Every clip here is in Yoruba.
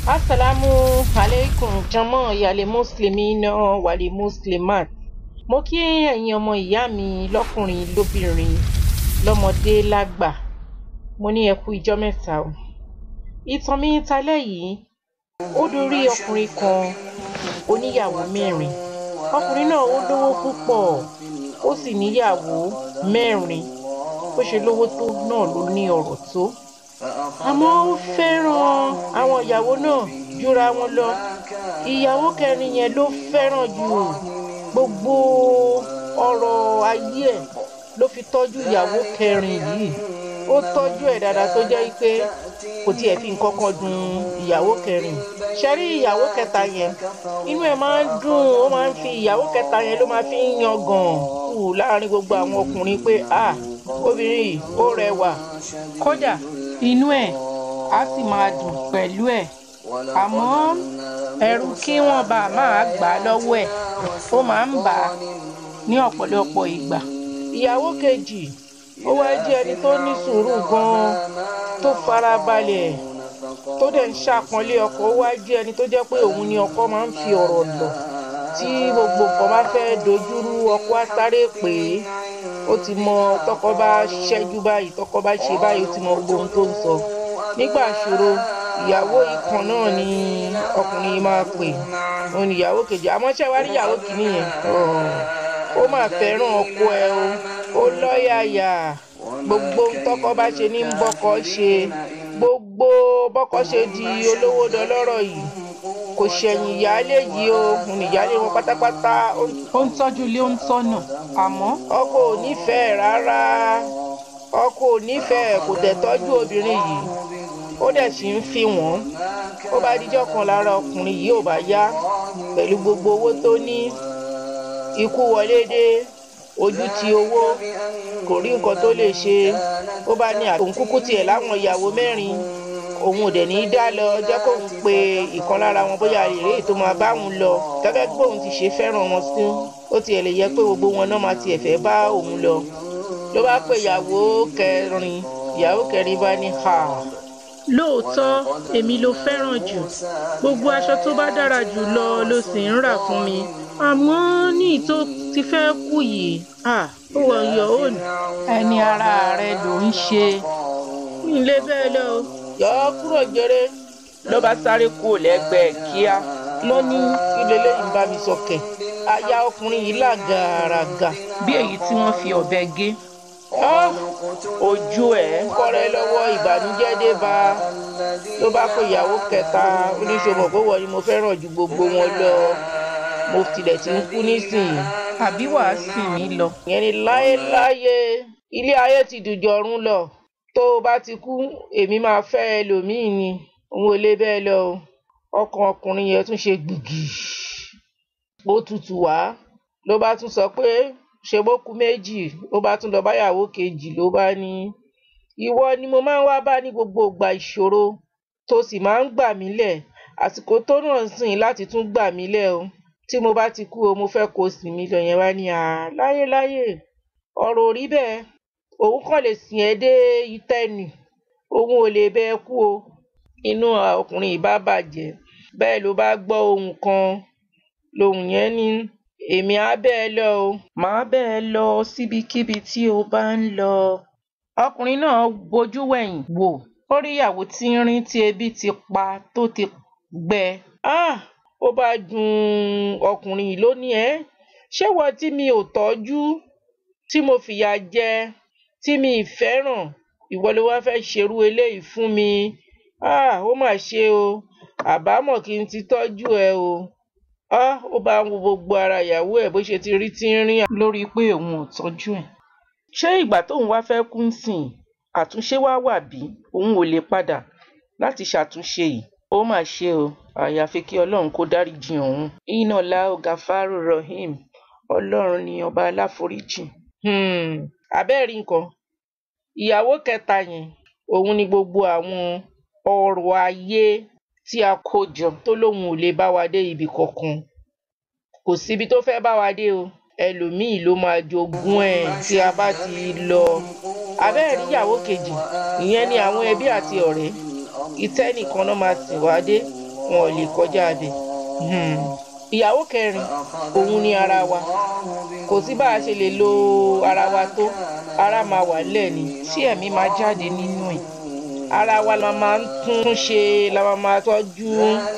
Assalamu alaikum jọmọ ìyàlẹ muslimina wàlẹ muslimat mo kí ẹ̀yin ọmọ ìyá mi lọ́kùnrin lóbìnrin lọ́mọdé lágbà mo ní ẹ kú ijọ́ mẹ́ta o ìtàn mi talẹ́ yìí ó dorí ọkùnrin kan oníyàwó mẹ́rin ọkùnrin náà ó lówó púpọ̀ ó sì níyàwó mẹ́rin bó ṣe lówó tó náà ló ní ọrọ̀ tó àmọ́ ó fẹ́ràn àwọn ìyàwó náà jura wọn lọ ìyàwó kẹrin yẹn ló fẹ́ràn jù gbogbo ọrọ̀ ayé ẹ̀ ló fi tọ́jú ìyàwó kẹrin yìí ó tọ́jú ẹ̀ dáadáa tó jẹ́ pé kò tiẹ̀ fi nǹkan kan dùn ìyàwó kẹrin ṣẹ́rí ìyàwó kẹta yẹn inú ẹ̀ máa ń dùn ó máa ń fi ìyàwó kẹta yẹn ló máa fi ń yangàn kù láàrin gbogbo àwọn ọkùnrin pé ah obìnrin yìí ó rẹwà kódà inú ẹ̀ á sì máa dùn pẹ̀lú ẹ̀ àmọ́ ẹ̀rù kí wọ́n bá a máa gbà á lọ́wọ́ ẹ̀ ó máa ń bà á ní ọ̀pọ̀lọpọ̀ ìgbà. ìyàwó kejì ó wá jẹ́ ẹni tó ní sùúrù gan-an tó fara balẹ̀ tó dẹ̀ ń ṣàpọ́nlé ọkọ ó wá jẹ́ ẹni tó jẹ́ pé òun ni ọkọ máa ń fi ọ̀rọ̀ lọ̀ tí gbogbo nǹkan bá fẹ́ dojúrú ọkọ á sáré pè é ó ti mọ tọkọ bá ṣẹ́jú báyìí tọkọ bá ṣe báyìí ó ti mọ gbogbo ohun tó ń sọ nígbà ìṣòro ìyàwó ikàn náà ni ọkùnrin yìí máa pè òun ìyàwó kejì àmọ́ ṣé wàá rí ìyàwó kìíní yẹn ó máa fẹ́ràn ọkọ ẹ o ó lọ́yàyà gbogbo tọkọ bá ṣe ní bọ́kọ ṣe gbogbo bọ́kọ ṣe di olówó dọlọ́rọ̀ yìí kò ṣẹ̀yìn ìyáálé yìí o òun ìyáálé wọn pátápátá ó ń tọ́jú ilé ó ń tọ́nà àmọ́ ọkọ ò nífẹ̀ẹ́ rárá ọkọ ò nífẹ̀ẹ́ kò tẹ̀ tọ́jú obìnrin yìí ó dẹ̀ sì ń fi wọ́n ó bá díjọ́ kan lára ọkùnrin yìí ò bá yá pẹ̀lú gbogbo owó tó ní ikú wọlé dé ojú ti owó kò rí nǹkan tó lè ṣe ó bá ní òun kúkú tiẹ̀ láwọn ìyàwó mẹ́rin òun ò dẹ̀ ní í dá lọ jẹ́ kóun pe ìkan lára wọn bóyá èrè tó máa bá òun lọ gẹ́gẹ́ bí òun ti ṣe fẹ́ràn wọn sí ó tiẹ̀ lè yẹ pé gbogbo wọn náà máa tiẹ̀ fẹ́ bá òun lọ ló bá pe ìyàwó kẹrin ìyàwó kẹrin bá ní ha lóòótọ́ èmi ló fẹ́ràn jù gbogbo aṣọ tó bá dára jù lọ ló sì ń rà fún mi àmọ́ ní ìtò ti fẹ́ kú yìí ó wọ yọ òun ẹni ara rẹ ló ń ṣe ilé bẹ́ẹ̀ lọ yọ ọ́ kúrò jẹrẹ ló bá sáré kú lẹ́gbẹ̀ẹ́ kíá ló ní ilé lẹ́yìn bá mi sọkẹ̀ aya ọkùnrin yìí là gàràgà bí èyí tí wọ́n fi ọ̀bẹ gé ojú ẹ kọrẹ lọ́wọ́ ìbànújẹ́ dé bá ló bá pé ìyàwó kẹta oníṣòwò pé wọ́n ni mo fẹ́ràn ju gbogbo wọn lọ mo tilẹ̀ ti ń kú nísìnyí àbí wàá sìn mí lọ. ìyẹn ni láéláyé ilé ayé ti dùjọ̀run lọ tó o bá ti kú èmi máa fẹ́ ẹlòmíì ni òun ò lè bẹ́ẹ̀ lọ o ọkàn ọkùnrin yẹn tún ṣe gbìgì ó tutù wá ló bá tún sọ pé ṣe bó kú méjì ó bá tún lọ báyàwó kejì ló bá ní ìwọ ni mo máa ń wá bá ní gbogbo ìgbà ìṣòro tó sì máa ń gbà mí lẹ̀ àsìkò tó náà sìn láti tún gbà mí lẹ̀ o tí mo bá ti kú o mo fẹ́ kó o sìn mí lọ yẹn wá ní à láyéláyé ọ̀rọ̀ ò rí bẹ́ẹ̀ òun kàn lè sìn ẹ́ dé ìtẹ́nì òun ò lè bẹ́ẹ̀ kú o inú ọkùnrin ìbá bàjẹ́ bẹ́ẹ̀ ló bá gbọ́ ohun kan lòun yẹn ní èmi á bẹ́ẹ̀ lọ o màá bẹ́ẹ̀ lọ síbikíbi tí o bá ń lọ. ọkùnrin náà bojú wẹ̀yìn wò ó rí ìyàwó tínrín tí ebi ti pa tó ti gbẹ. ah ó bá dùn ọkùnrin yìí lónìí ẹ ṣé wọ́n tí mi ò tọ́jú tí mo fìyà jẹ tí mi ì fẹ́ràn ìwọ ló wá fẹ́ ṣerú eléyìí fún mi ah ó mà ṣe o àbámọ̀ kí n ti tọ́jú ẹ o ah ó bá ń wo gbogbo ara ìyàwó ẹ̀ bó ṣe ti rí tínrín lórí pé òun ò tọ́jú ẹ̀ ṣé ìgbà tóun wá fẹ́ kú sìn àtúnṣe wá wà bí òun ò lè padà láti ṣàtúnṣe yìí ó mà ṣe o àyàfi kí ọlọ́run kó dáríjì òun iná láò gàfárò rahim ọlọ́run ni ọba aláforíjì abẹ́ẹ̀rí nǹkan ìyàwó kẹta yẹn òun ni gbogbo àwọn ọrọ̀ ayé tí a kó jọ tó lóun ò lè bá wa dé ibì kankan kò síbi tó fẹ́ bá wa dé o ẹlòmíì ló máa jogún ẹ̀ tí a bá ti lọ abẹ́ẹ̀rí ìyàwó kejì ìyẹn ni àwọn ẹbí àti ọ̀rẹ́ ìtẹ́ nìkan náà máa sìn wá dé wọn ò lè kọjá abẹ Hmm. ìyàwó kẹrin òun ni ara wa kò sí bá a ṣe lè lo ara wa tó ara máa wà lẹ̀ ni tí ẹ̀mí máa jáde nínú ẹ̀ ara wa la máa ń tún ṣe la máa máa tọ́jú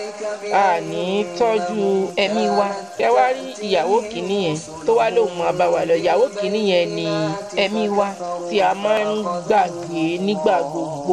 àní tọ́jú ẹ̀mí wa ẹ wá rí ìyàwó kìíní yẹn tó wá lóun máa bá wa lọ ìyàwó kìíní yẹn ni ẹ̀mí wa tí a máa ń gbàgbé nígbà gbogbo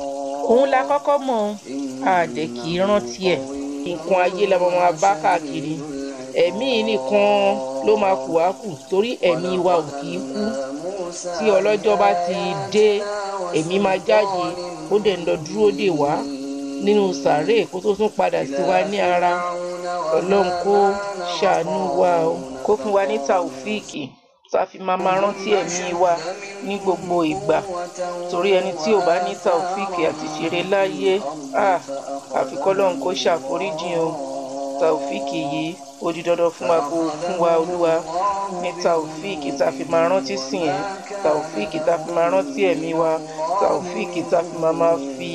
òun la kọ́kọ́ mọ̀ àdẹ̀ kì í rántí ẹ̀ nǹkan ayé la máa máa bá káàkiri ẹ̀mí nìkan ló máa kù wá kù torí ẹ̀mí wa ò kì í kú tí ọlọ́jọ́ bá ti dé ẹ̀mí máa jáde ó dẹ̀ ń lọ dúró dè wá nínú sàárè kó tó tún padà sí wa ní ara ọlọ́run kó ṣàánú wa o kó fún wa ní tàòfíìkì tá a fi máa máa rántí ẹ̀mí wa ní gbogbo ìgbà torí ẹni tí ò bá ní tàòfíìkì àti ṣeré láyé ah, àfi kọ́lọ́run kó ṣàforíjìn o tàòfíìkì yìí ó di dandan fún wa kó fún wa olúwa ní tàòfíìkì tá a fi máa rántí sìn ẹ́ tàòfíìkì tá a fi máa rántí ẹ̀mí wa tàòfíìkì tá a fi máa máa fi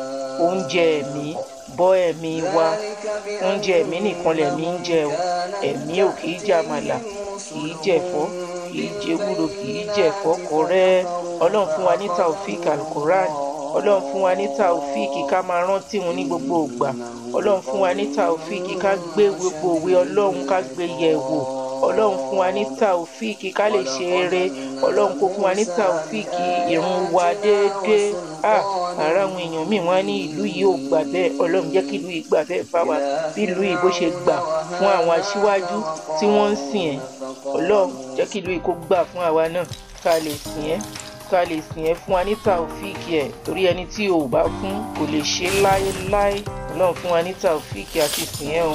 oúnjẹ ẹ̀mí bọ́ ẹ̀mí wa oúnjẹ ẹ̀mí nìkan lẹ̀mí ń jẹ o ẹ̀mí ò kì í jẹ àmàlà kì í jẹ ẹ̀fọ́ kì í jẹ ewúro kì í jẹ ẹ̀fọ́ kọ̀rẹ́ ọlọ́run fún wa ní taofik alukoran ọlọ́run fún wa ní taofik ká máa rántí wọn ní gbogbo ìgbà ọlọ́run fún wa ní taofik ká gbé gbogbo òwe ọlọ́run ká gbé yẹ̀ wò ọlọ́run fún wa ní taofik ká lè ṣe eré ọlọ́run kó fún wa ní taofik ìrun wa déédéé ah ara àwọn èèyàn míì wọn á ní ìlú yìí ò gbà bẹ́ẹ̀ ọlọ́run jẹ́ kí ìlú yìí gbà bẹ́ẹ̀ fáwa bí ìlú yìí bó ṣe gbà fún àwọn aṣíwájú tí wọ́n ń sìn ẹ́ ọlọ́run jẹ́ kí ìlú yìí kó gbà fún àwa náà ká lè sìn ẹ́ ká lè sìn ẹ́ fún wa ní taofíìkì ẹ̀ torí ẹni tí o ò bá fún kò lè ṣe láéláé ọlọ́run fún wa ní taofíìkì àti sìn ẹ́ o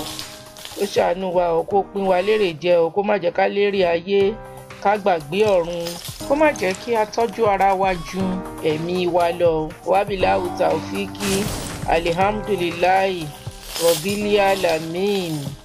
ó ṣàánú wa o kó pín wa lérè jẹ o kó má jẹ́ ká lérè ayé ká gbàgbé ọ̀run kó má jẹ́ kí a tọ́jú ara wa ju ẹ̀mí wa lọ wábìláwù taofíìkì alihamdulilayi rọ̀bílíà lamin.